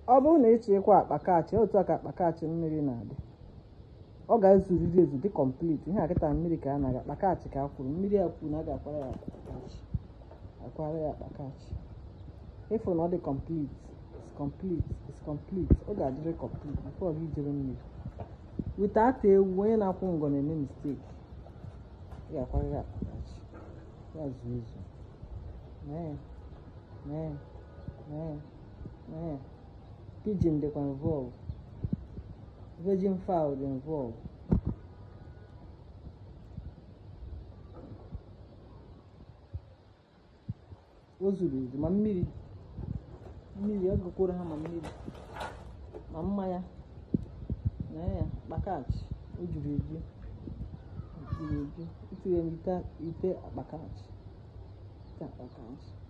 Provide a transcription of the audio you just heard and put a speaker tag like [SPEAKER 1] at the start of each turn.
[SPEAKER 1] ọ bụrụ na ịchọ ịkwa akpa kaachị otu a ka akpa kaachị mmiri na-adị ọ ga-ezuriri ezu dị complete ihe akịta mmiri ka a na-aga akpa kaachị ka a kwuru mmiri a kwuru na a ga-akwara ya akpa kaachị akwara ya akpa kaachị ịfụ na ọ dị complete is complete is complete ọ ga-adịrị complete before gị jere mmiri wite ata ewu onye na-akwụ ngọ na-eme mistake ị ga-akwara ya akpa kaachị ya zuo ezu mee ya mee ya mee ya mee ya pidgin dịkwa involve virgin fowl dị involve o zuru ezu ma mmiri mmiri ọ gụkwuru ha ma mmiri ma mmanya na ya kpakach o juru eju o juru eju itinye n'ite ite akpakach ite akpakach